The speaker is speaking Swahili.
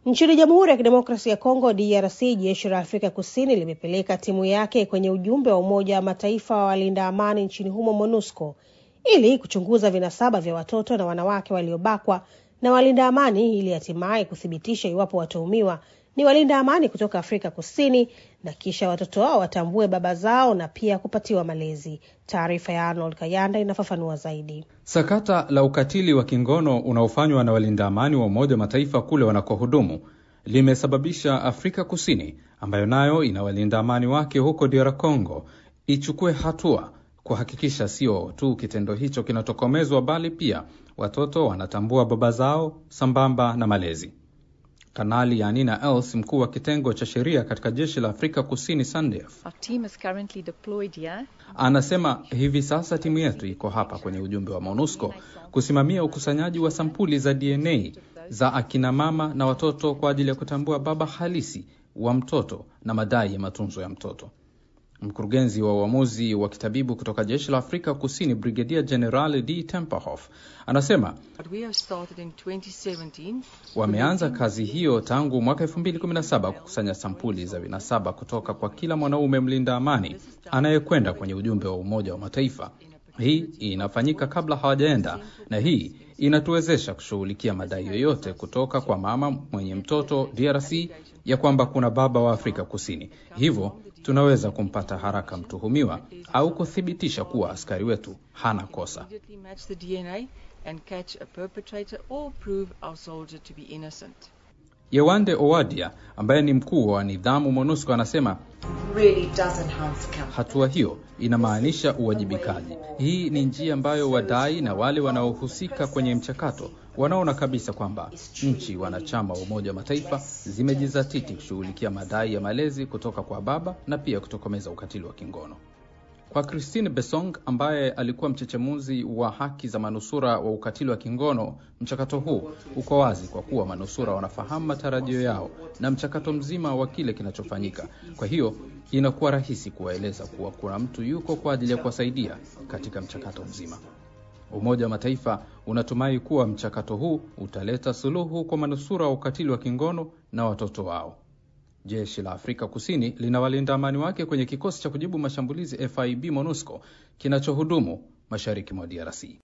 Nchini Jamhuri ya Kidemokrasia ya Kongo DRC, jeshi la Afrika Kusini limepeleka timu yake kwenye ujumbe wa Umoja wa Mataifa wa walinda amani nchini humo MONUSCO ili kuchunguza vinasaba vya watoto na wanawake waliobakwa na walinda amani ili hatimaye kuthibitisha iwapo watuhumiwa ni walinda amani kutoka Afrika Kusini na kisha watoto wao watambue baba zao na pia kupatiwa malezi. Taarifa ya Arnold Kayanda inafafanua zaidi. Sakata la ukatili wa kingono unaofanywa na walinda amani wa Umoja wa Mataifa kule wanakohudumu limesababisha Afrika Kusini, ambayo nayo ina walinda amani wake huko DR Congo, ichukue hatua kuhakikisha sio tu kitendo hicho kinatokomezwa, bali pia watoto wanatambua baba zao sambamba na malezi. Kanali Yanina Els, mkuu wa kitengo cha sheria katika jeshi la Afrika Kusini SANDF, anasema hivi sasa timu yetu iko hapa kwenye ujumbe wa MONUSCO kusimamia ukusanyaji wa sampuli za DNA za akina mama na watoto kwa ajili ya kutambua baba halisi wa mtoto na madai ya matunzo ya mtoto. Mkurugenzi wa uamuzi wa kitabibu kutoka jeshi la Afrika Kusini, Brigedia General D Temperhof, anasema wameanza kazi hiyo tangu mwaka 2017 kukusanya sampuli za vinasaba kutoka kwa kila mwanaume mlinda amani anayekwenda kwenye ujumbe wa Umoja wa Mataifa. Hii inafanyika kabla hawajaenda, na hii inatuwezesha kushughulikia madai yoyote kutoka kwa mama mwenye mtoto DRC ya kwamba kuna baba wa Afrika Kusini. Hivyo tunaweza kumpata haraka mtuhumiwa au kuthibitisha kuwa askari wetu hana kosa. Yewande Owadia ambaye ni mkuu wa nidhamu MONUSCO anasema really hatua hiyo inamaanisha uwajibikaji. Hii ni njia ambayo wadai na wale wanaohusika kwenye mchakato wanaona kabisa kwamba nchi wanachama wa Umoja wa Mataifa zimejizatiti kushughulikia madai ya malezi kutoka kwa baba na pia kutokomeza ukatili wa kingono. Kwa Christine Besong ambaye alikuwa mchechemuzi wa haki za manusura wa ukatili wa kingono, mchakato huu uko wazi kwa kuwa manusura wanafahamu matarajio yao na mchakato mzima wa kile kinachofanyika. Kwa hiyo inakuwa rahisi kuwaeleza kuwa kuna mtu yuko kwa ajili ya kuwasaidia katika mchakato mzima. Umoja wa Mataifa unatumai kuwa mchakato huu utaleta suluhu kwa manusura wa ukatili wa kingono na watoto wao. Jeshi la Afrika Kusini lina walinda amani wake kwenye kikosi cha kujibu mashambulizi FIB MONUSCO kinachohudumu mashariki mwa DRC.